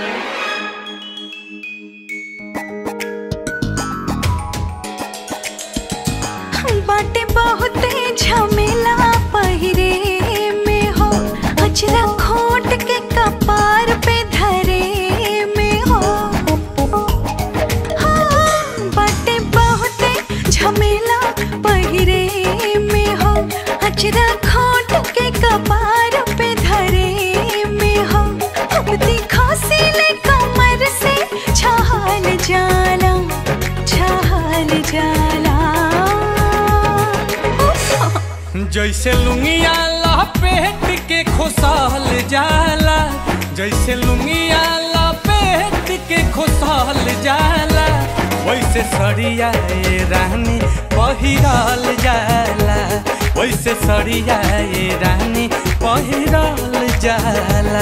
बाटे बहुते झमेला पहिरे में हो अचरा खोट के कपार पे धरे में हो हाँ, बाटे बहुते झमेला पहिरे में हो अचरा खोट के कपार पे धरे में हो अब दिखा सिले कमर से छहाल जाला छहाल जाला जैसे लुंगिया लपेट के खोसाल जाला जैसे लुंगिया लपेट के खोसाल जाला वैसे सड़िया ए रानी पहिराल जाला वैसे सड़िया ए रानी पहिराल जाला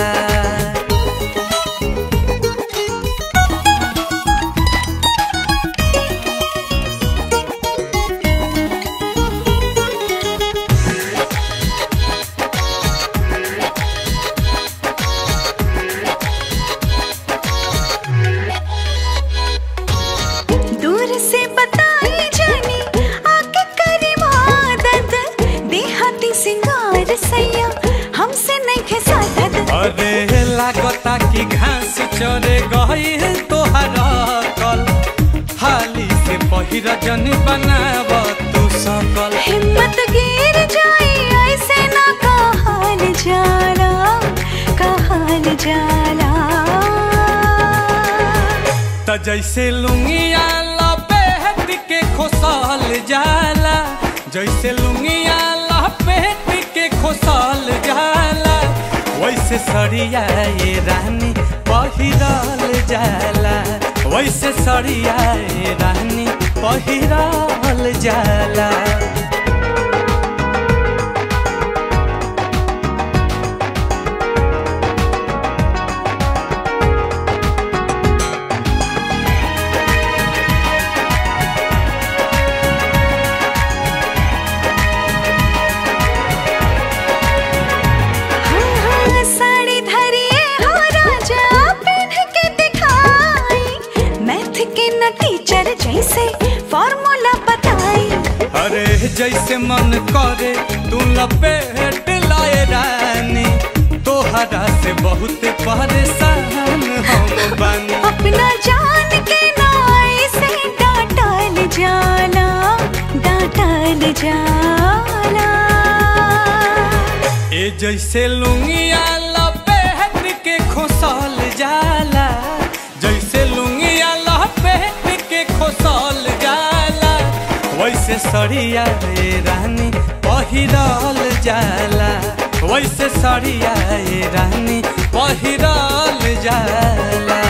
दूर से बताई जानी आके करी मदद देहाती सिंगार सैया हमसे नहीं खेसादत अरे लागता कि घास चरे गई तोहरा कल हाली से पहिरा जन बनाव तू सकल हिम्मत गिर जाए ऐसे ना कहल जाला कहल जाला त जैसे लुंगिया लपेट के खोसल जाला जैसे लुंगिया लपेट के खोसल जाला वैसे सड़िया ये रानी पहिरल जाला वैसे सड़िया ये रानी पहिरल जाला हाँ, हाँ, साड़ी धरिए हो राजा पहन के दिखाई मैथ के न टीचर जैसे फॉर्मूला बताई अरे जैसे मन करे तू लपेट लाए रानी तोहरा से बहुत परेशान हम बानी अपना जान के नाई से डांटल जाला डांटल जाला ए जैसे लुंगिया लपेट के खोसल जाला जैसे लुंगिया लपेट के खोसल जाला वैसे सड़िया ए रानी पहिरल जाला वैसे सड़िया ए रानी पहिरल जाला